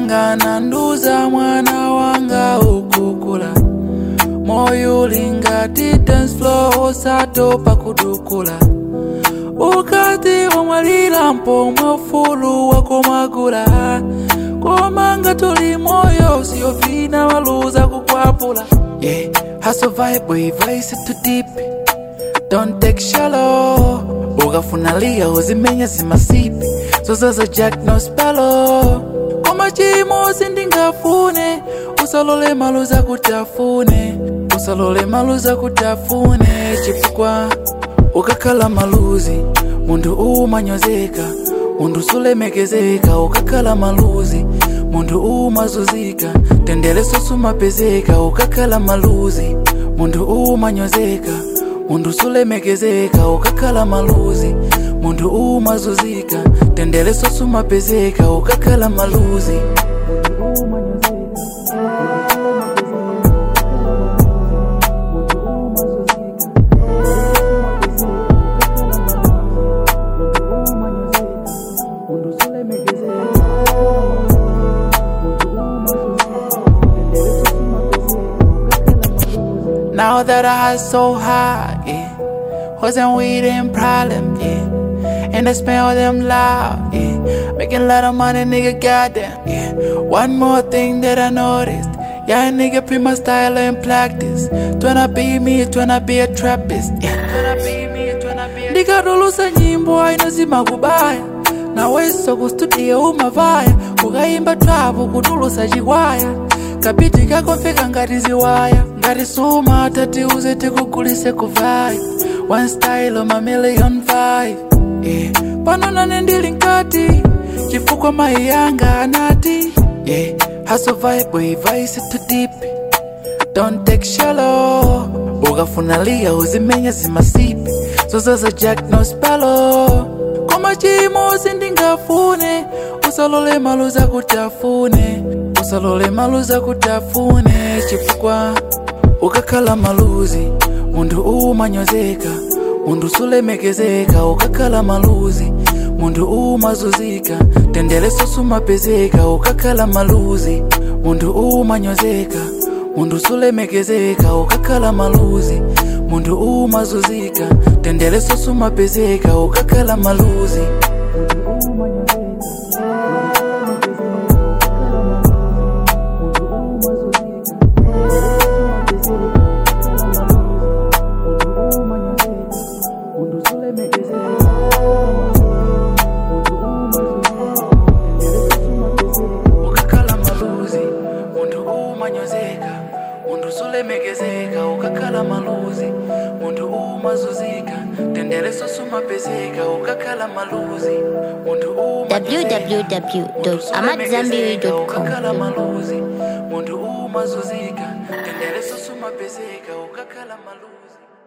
yanga nanduza mwana wanga ukukula moyo ulingati dance floor osatopa kudukula ukati wamwalira mpomwe ufulu wako magula komanga tuli moyo siyofina waluza kukwapula yeah. hustle vibe we vice too deep don't take shallow ukafunalia uzimenya zimasipi zozaza jack no spalo koma chimozi ndingafune usalole maluza kutafune usalole maluza kutafune chifukwa ukakhala maluzi munthu umanyozeka munthu sulemekezeka ukakhala maluzi munthu umazuzika tendeleso sumapezeka ukakhala maluzi munthu umanyozeka munthu sulemekezeka ukakhala maluzi munthu umazuzika tendeleso sumapezeka ukakhala maluzi Now that I so high, yeah. Wasn't weed and problem, yeah. And I smell them loud, yeah. Making a lot of money, nigga, goddamn, yeah. One more thing that I noticed. Yeah, nigga, pre my style and practice. Tryna be me, tryna be a trappist, yeah. Tryna be me, tryna be a ndikatulusa nyimbo ainozima kubaya naweso kustudio umavaya kukaimba trapo kutulusa chikwaya kabiti kakomfeka ngati ziwaya ngati suma tatiuze tikugulise kuvaya one style of my million five yeah. pano nane ndili nkati chifukwa mayi yanga anati yeah. hustle vibe we vice too deep don't take shallow ukafunalia uzimenya zimasipi zozaza jack no spalo koma chimozi ndingafune usalole maluza kutafune usalole maluza kutafune chifukwa ukakhala maluzi munthu umanyozeka munthu sulemekezeka ukakhala maluzi munthu umazuzika tendeleso sumapezeka ukakhala maluzi munthu umanyozeka munthu sulemekezeka ukakhala maluzi munthu umazuzika tendeleso sumapezeka ukakhala maluzi ukakhala maluzi munthu umanyozeka munthu sulemekezeka ukakhala maluzi munthu umazuzika tendeleso sumapezeka ukakhala maluzi munthu umanyozeka, www.amadzambiri.com ukakhala maluzi munthu umazuzika tendeleso sumapezeka ukakhala maluzi